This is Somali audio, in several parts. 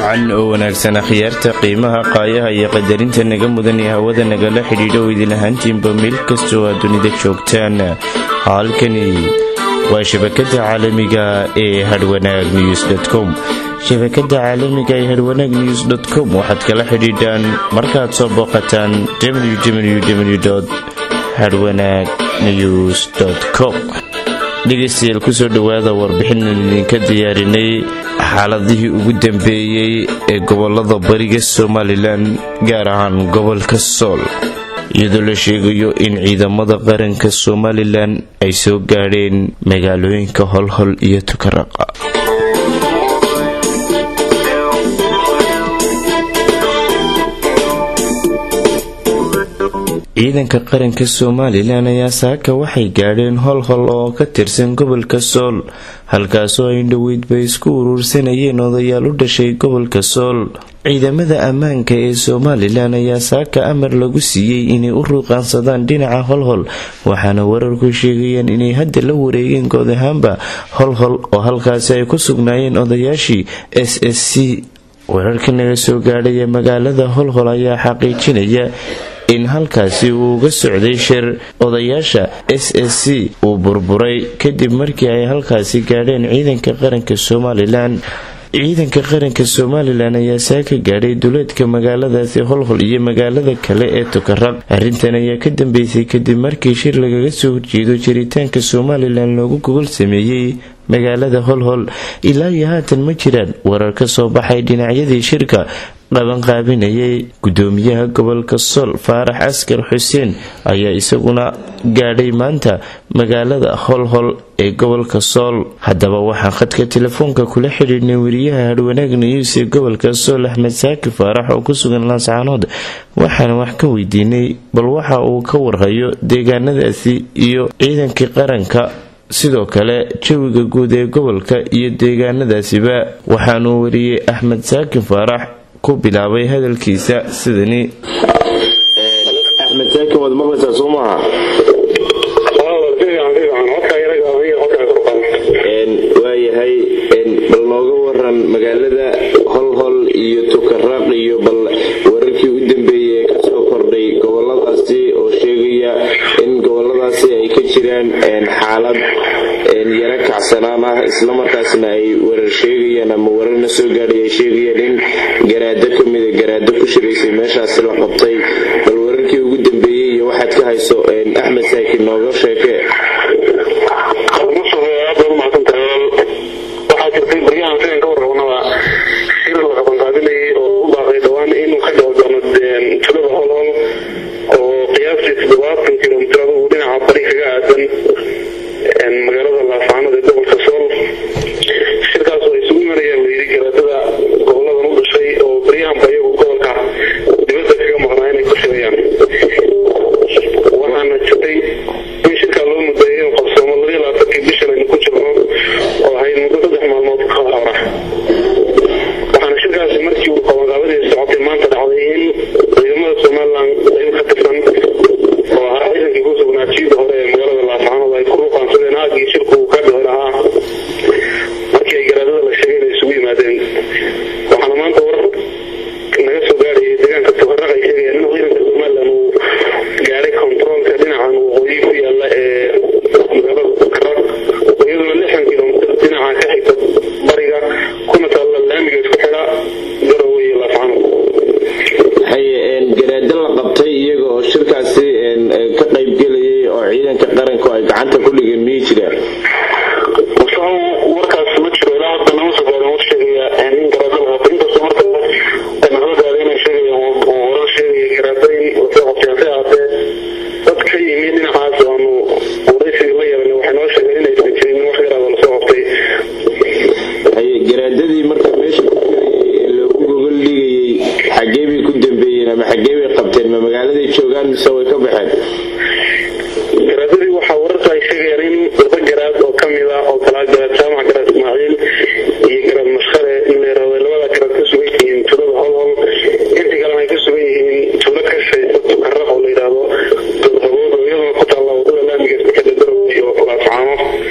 wacan oo wanaagsan akhyaarta qiimaha qaayaha iyo qadarinta naga mudan ee hawada nagala xidhiidho idin ahaantiinba meel kastoo aad dunida joogtaan halkani waa shabakada caalamiga ee hadwanaag news com shabakada caalamiga ee hadwanaag news com waxaad kala xidhiidhaan markaad soo booqataan www hadwanaag news com dhegaystayaal kusoo dhowaada warbixinaan idinka diyaarinay xaaladihii ugu dambeeyey ee gobolada bariga somalilan gaar ahaan gobolka sool iyadoo la sheegayo in ciidamada qaranka somalilan ay soo gaadheen magaalooyinka holhol iyo tukaraqa ciidanka qaranka somalilan ayaa saaka waxay gaadheen holhol oo ka tirsan gobolka sool halkaasoo ay dhoweydba isku uruursanayeen odayaal u dhashay gobolka sool ciidamada ammaanka ee somalilan ayaa saaka amar lagu siiyey inay u ruuqaansadaan dhinaca holhol waxaana wararku sheegayaan inay hadda la wareegeen good ahaanba holhol oo halkaasi ay ku sugnaayeen odayaashii s s c wararka naga soo gaadhaya magaalada holhol ayaa xaqiijinaya in halkaasi uu uga socday shir odayaasha s s c uu burburay kadib markii ay halkaasi gaadheen ciidanka qaranka somalilan ciidanka qaranka somalilan ayaa saaka gaadhay duleedka magaaladaasi holhol iyo magaalada kale ee tukaraq arrintan ayaa ka dambeysay kadib markii shir lagaga soo horjeedo jiritaanka somalilan loogu gogol sameeyey magaalada holhol ilaa iyo haatan ma jiraan warar ka soo baxay dhinacyadii shirka qabanqaabinayay gudoomiyaha gobolka sool faarax askar xuseen ayaa isaguna gaadhay maanta magaalada holhol ee gobolka sool haddaba waxaan khadka telefoonka kula xidhiidhnay wariyaha hadwanaag news ee gobolka sool axmed saaki faarax oo ku sugan laascaanood waxaana wax ka weydiinay bal waxa uu ka warhayo deegaanadaasi iyo ciidankii qaranka sidoo kale jawiga guud ee gobolka iyo deegaanadaasiba waxaanuu wariyey axmed saakin faarax ku bilaabay hadalkiisa sidani axmed saakin waad maqlaysaa soo maaha waayahay bal nooga waran magaalada holhol iyo tukaraq iyo bal wararkii u dambeeyey ee kasoo kordhay goboladaasi oo sheegaya in goboladaasi ay ka jiraan xaalad yaro kacsanaan ah islamarkaasna ay warar sheegayaan ama wararna soo gaadhay ay sheegayaan in garaado ka mida garaado ku shiraysay meeshaasi la qabtay bal wararkii ugu dambeeyey iyo waxaad ka hayso axmed saakin nooga sheeke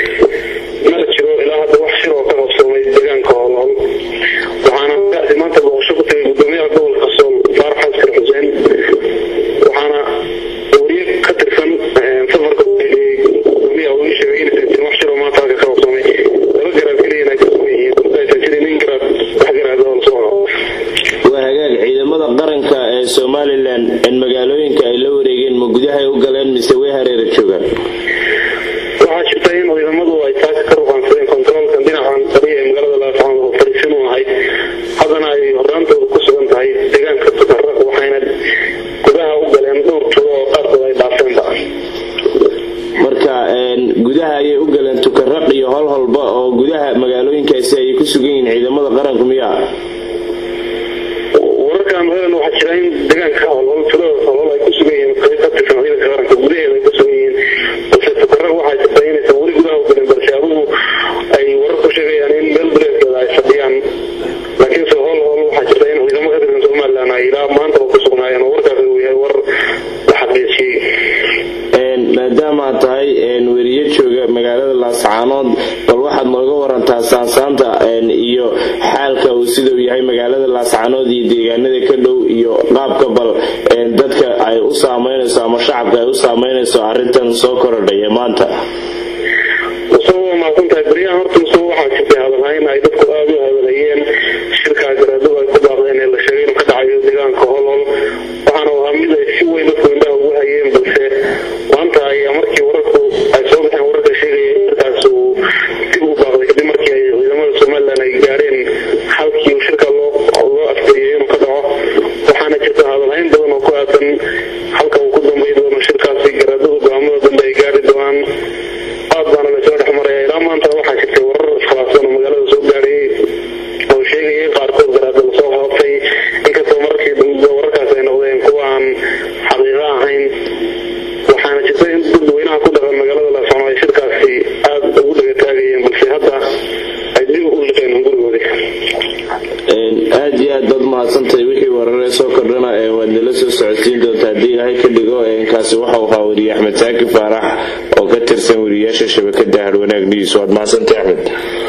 mana jiro ilaa hadda wax shir oo ka qabsoomay deegaanka hoolhool waxaana maanta miya wararkaan helan waxaa jira in deegaanka holhol tulada holhol ay ku sugan yihiin qayb ka tirsan ciidanka qaranka gudaheeda ay ku sugan yihiin balse tukarar waxaa jirta inaysan weli gudaha u gelin balse adugu ay warar ku sheegayaan in meel duleedkeeda ay fadhiyaan laakiinse hol hol waxaa jirta in ciidamo ka tirsan somalilan ay ilaa maanta ku sugnaayeen oo warkaas uu yahay war la xaqiijiyey maadaama aad tahay weriye jooga magaalada laascaanood bal waxaad nooga warantaa saansaanta iyo xaalka uu sidau yahay magaalada laascaanood iyo deegaanada ka dhow iyo qaabka bal dadka ay u saameynayso ama shacabka ay u saameynayso arrintan soo korodhaya maanta musaba maasantahay baryahan horta musaba waxaa jirtay hadalhayn ay dadku aada u hadalhayeen shirkaa garaadadu ay ku baaqdeen ee la sheegay inuu ka dhacayo deegaanka holhol waxaana ahaa mid ay si weyn dadku indhaha ugu hayeen balse maanta ayaa markii wararku ay soo baxeen wararka sheegaya shirkaas uu dib u baaqday kadib markii ay ciidamada somalilan ay gaadheen halkii uu shirka loo loo afgariyay inuu ka dhaco waxaana jirta hadalhayn badan oo ku aadan halka uu ku dambeey doono shirkaasi garaadadu go'aamada dambe ay gaadhi doonaan aad baana lasoo dhex maraya ilaa maanta waxaa jirtay warar iskhilaafsan oo magaalada soo gaadhay oo sheegayay qaarkood garaada lasoo qabtay inkastoo mararkii dambe wararkaas ay noqdeen kuwa aan xaqiiqo ahayn waxaana jirta in dadweynaha ku dhaqan magaalada laascano ay shirkaasi aada ugu dhagataagayeen balse hadda ay dib u liqeen gurigoodii aad iyo aad baad mahadsantahay wixii wararee soo kordhana ee waad nala soo socodsiin doonta haddii ilaahay ka dhigo kaasi waxau ahaa weriye axmed saaki faarax oo ka tirsan weriyaasha shabakada harwanaag news waad mahadsantahay axmed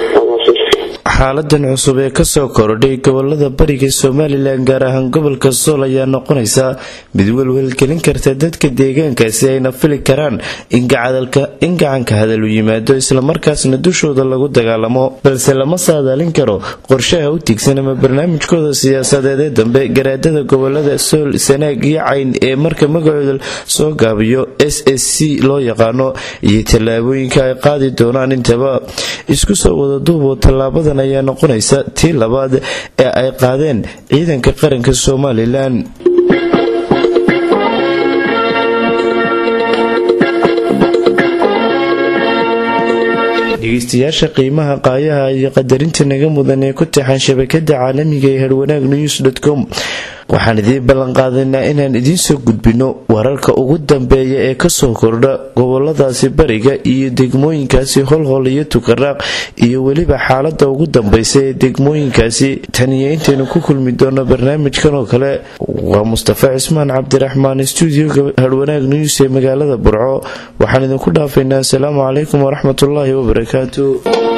xaaladan cusub ee kasoo korodhay gobolada bariga somalilan gaar ahaan gobolka sool ayaa noqonaysa mid welwelgelin karta dadka deegaankaasi ayna fili karaan in gacanka hadal u yimaado islamarkaasna dushooda lagu dagaalamo balse lama saadaalin karo qorshaha u tigsan ama barnaamijkooda siyaasadeed ee dambe garaadada gobolada sool sanaag iyo cayn ee marka magacooda soo gaabiyo s s c loo yaqaano iyo tallaabooyinka ay qaadi doonaan intaba isku soo wada duuboo tallaabadan ayaa noqonaysa tii labaad ee ay qaadeen ciidanka qaranka somalilan dhegeystayaasha qiimaha qaayaha iyo qadarinta naga mudan ee ku taxan shabakada caalamiga ee harwanaag news com waxaan idiin ballanqaadaynaa inaan idiin soo gudbino wararka ugu dambeeya ee kasoo kordha goboladaasi bariga iyo degmooyinkaasi holhol iyo tukaraaq iyo weliba xaalada ugu dambeysa ee degmooyinkaasi tan iyo intaynu ku kulmi doono barnaamijkan oo kale waa mustafa cismaan cabdiraxmaan stuudioga harwanaag news ee magaalada burco waxaan idinku dhaafaynaa asalaamu calaykum waraxmatullaahi wabarakaatu